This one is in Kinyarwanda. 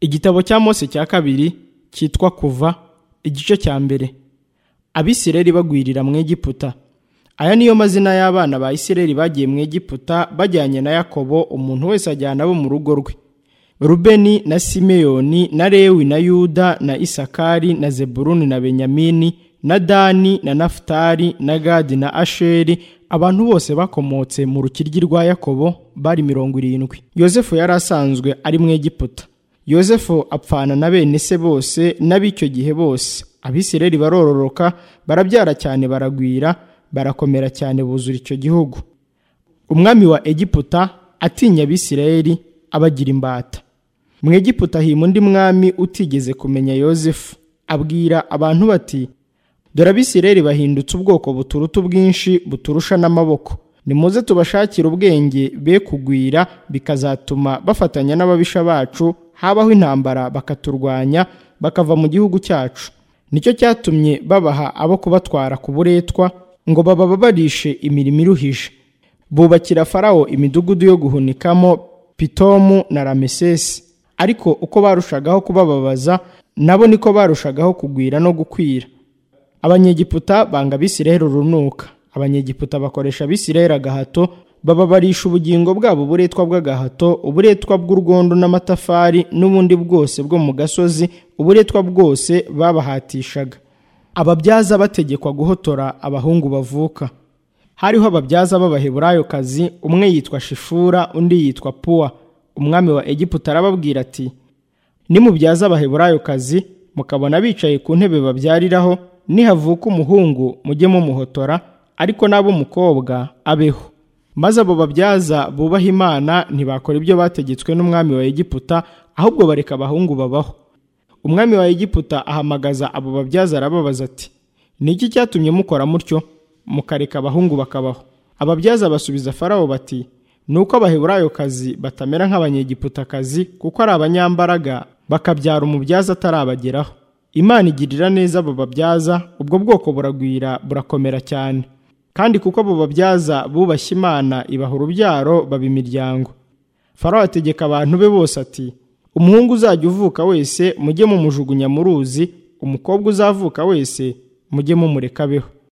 igitabo cya mose cya kabiri cyitwa kuva igice cya mbere abisirayeli bagwirira mu egiputa aya niyo mazina y'abana ba isirayeli bagiye mu egiputa bajyanye na yakobo umuntu wese ajyana abo mu rugo rwe rubeni na simeyoni na lewi na yuda na isakari na zeburuni na benyamini na dani na nafutari na gadi na asheri abantu bose bakomotse mu rukiryi rwa yakobo bari mirongo irindwi yosefu yari asanzwe ari mu egiputa yosefu apfana na bene se bose n'ab'icyo gihe bose abisirayeli barororoka barabyara cyane baragwira barakomera cyane buzura icyo gihugu umwami wa egiputa atinya abisirayeli abagira imbata mu egiputa hima undi mwami utigeze kumenya yosefu abwira abantu bati dore abisirayeli bahindutse ubwoko buturuta ubwinshi buturusha n'amaboko nimuze tubashakire ubwenge be kugwira bikazatuma bafatanya n'ababisha bacu habaho intambara bakaturwanya bakava mu gihugu cyacu nicyo cyatumye babaha abo kubatwara ku buretwa ngo babababarishe imirimo iruhije bubakira farawo imidugudu yo guhunikamo pitomu na ramesesi ariko uko barushagaho kubababaza nabo niko barushagaho kugwira no gukwira abanyegiputa banga abisirayeli urunuka abanyegiputa bakoresha abisirayeli agahato bababarisha ubugingo bwabo uburetwa bw'agahato uburetwa bw'urwondo n'amatafari n'ubundi bwose bwo mu gasozi uburetwa bwose babahatishaga ababyaza bategekwa guhotora abahungu bavuka hariho ababyaza b'abaheburayokazi umwe yitwa shifura undi yitwa puwa umwami wa egiputa arababwira ati nimubyaza abaheburayokazi mukabona bicaye ku ntebe babyariraho nihavuka umuhungu mujye mumuhotora ariko n'ab'umukobwa abeho maze abo babyaza bubaha imana ntibakora ibyo bategetswe n'umwami wa egiputa ahubwo bareka abahungu babaho umwami wa egiputa ahamagaza abo babyaza arababaza ati ni iki cyatumye mukora mutyo mukareka abahungu bakabaho ababyaza basubiza farawo bati ni uko abaheburayokazi batamera nk'abanyegiputakazi kuko ari abanyambaraga bakabyara umubyaza atarabageraho imana igirira neza abo babyaza ubwo bwoko buragwira burakomera cyane kandi kuko abo babyaza bubashye imana ibaha urubyaro baba imiryango farawo ategeka abantu be bose ati umuhungu uzajya uvuka wese mujye mumujugunya mu ruzi umukobwa uzavuka wese mujye mumureka abeho